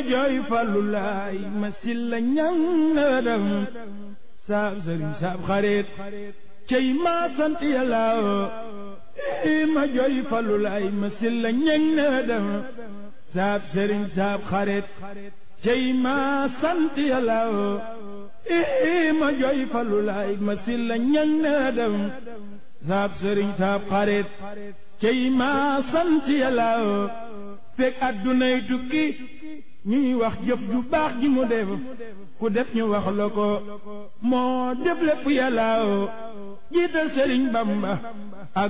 jooy fallu laay ma silla ñang na dem saab sëriñ saab xarit cey ma sant yàlla ma jooy fallu laay ma silla ñang na dem saab sëriñ saab xarit cey ma sant yàlla ma jooy fallu laay ma silla ñang na dem saab sëriñ saab xarit cey ma sant yàlla fekk addunay tukki ñuy wax jëf ju baax ji mu def ku def ñu wax la ko moo def lépp yàlla jiital sëriñ Bamba